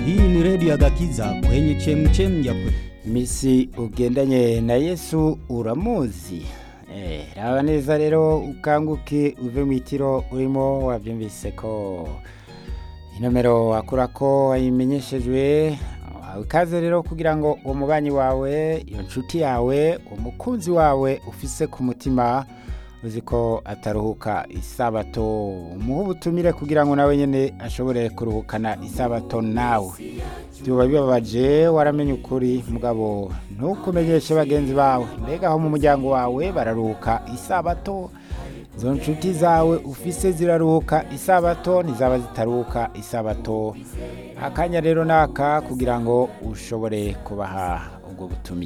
Hii ni redio ya Gakiza kwenye chemchem ya kweli. misi ugendanye na yesu uramuzi eh, raba neza rero ukanguke uve mu itiro urimo wabyumvise ko inomero wakura ko wayimenyeshejwe ikaze rero kugira ngo uwo mubanyi wawe iyo nshuti yawe umukunzi wawe ufise ku mutima uzi ko ataruhuka isabato umuhe ubutumire kugira ngo nawe nyine ashobore kuruhukana isabato nawe byuba bibabaje waramenye ukuri mugabo ntukumenyeshe bagenzi bawe mbega aho mu muryango wawe bararuhuka isabato izo nshuti zawe ufise ziraruhuka isabato ntizaba zitaruhuka isabato akanya rero naka kugira ngo ushobore kubaha ubwo butumire